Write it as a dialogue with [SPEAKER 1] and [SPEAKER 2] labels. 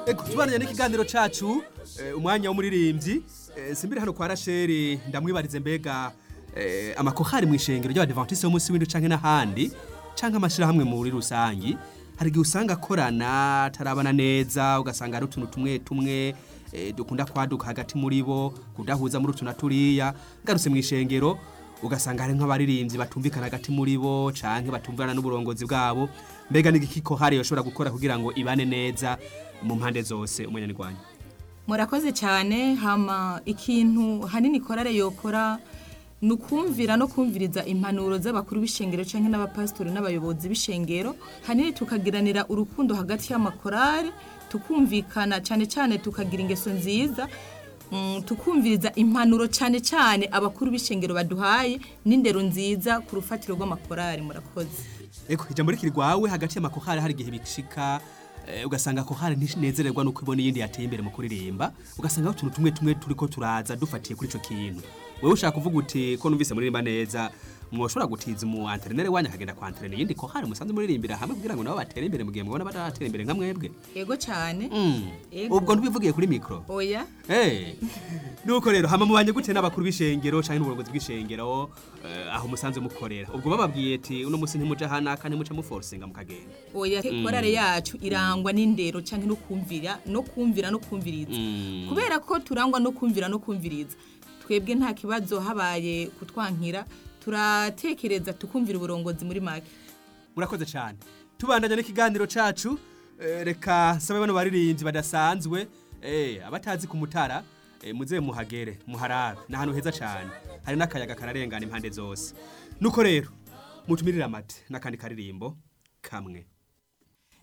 [SPEAKER 1] Ego tubananye n'ikiganiro cacu eh, umwanya w'umuririmbyi eh, simbiri hano kwa Rachel ndamwibarize mbega eh, amakohari mu ishengero ry'abadventiste b'umunsi w'indwi canke n'ahandi canke amashirahamwe muri rusangi hari igihe usanga akorana atarabana neza ugasanga ari utuntu tumwe tumwe eh, dukunda kwaduka hagati muri bo kudahuza muri utu na turiya ngarutse mu ishengero ugasanga hari nk'abaririmbyi batumvikana hagati muri bo canke batumvikana n'uburongozi bwabo mbega n'igiki kohari yoshobora gukora kugira ngo ibane neza mu mpande zose umunyarwanda
[SPEAKER 2] murakoze cyane hama ikintu hanini korale yokora ni ukumvira no kumviriza impanuro z'abakuru b'ishengero cyangwa n'abapasitori n'abayobozi b'ishengero hanini tukagiranira urukundo hagati y'amakorale tukumvikana cyane cyane tukagira ingeso nziza mm, tukumviriza impanuro cyane cyane abakuru b'ishengero baduhaye n'indero nziza ku rufatiro rw'amakorale murakoze
[SPEAKER 1] eko ijambo rikiri rwawe hagati y'amakohari hari igihe bishika eh, ugasanga kohari ntinezererwa nuko ibona iyindi yateye imbere mu kuririmba ugasanga aho utuntu tumwe tumwe turiko turaza dufatiye kuri ico kintu wewe ushaka kuvuga uti ko numvise muririmba neza mwoshobora gutiza umu antrenere wanyu akagenda kwa antrenere iyindi kohari musanze muririmbira hamwe kugira ngo nabo batere imbere mu gihe mubona bataratera imbere nka mwebwe
[SPEAKER 2] yego cyane
[SPEAKER 1] Mm.
[SPEAKER 2] Ego.
[SPEAKER 1] ubwo ntibivugiye kuri mikro
[SPEAKER 2] oya
[SPEAKER 1] Hey, nuko rero hama mubanye gute n'abakuru b'ishengero canke n'uburongozi bw'ishengero eh, aho musanze mukorera ubwo bababwiye ati uno musi ntimuja hanaka ntimuca muforsinga mukagenda
[SPEAKER 2] oya korale yacu irangwa n'indero cyangwa no kumvira no kumvira no kumviriza
[SPEAKER 1] Mm.
[SPEAKER 2] kubera ko turangwa no kumvira no kumviriza twebwe nta kibazo habaye kutwankira turatekereza tukumvira uburongozi muri make
[SPEAKER 1] murakoze cyane tubandanya n'ikiganiro cacu eh, reka sabe bano baririmbyi badasanzwe eh, abatazi ku mutara eh, muze muhagere muharabe ni ahantu heza cyane hari n'akayaga kararengana impande zose nuko rero mutumirire amate n'akandi karirimbo kamwe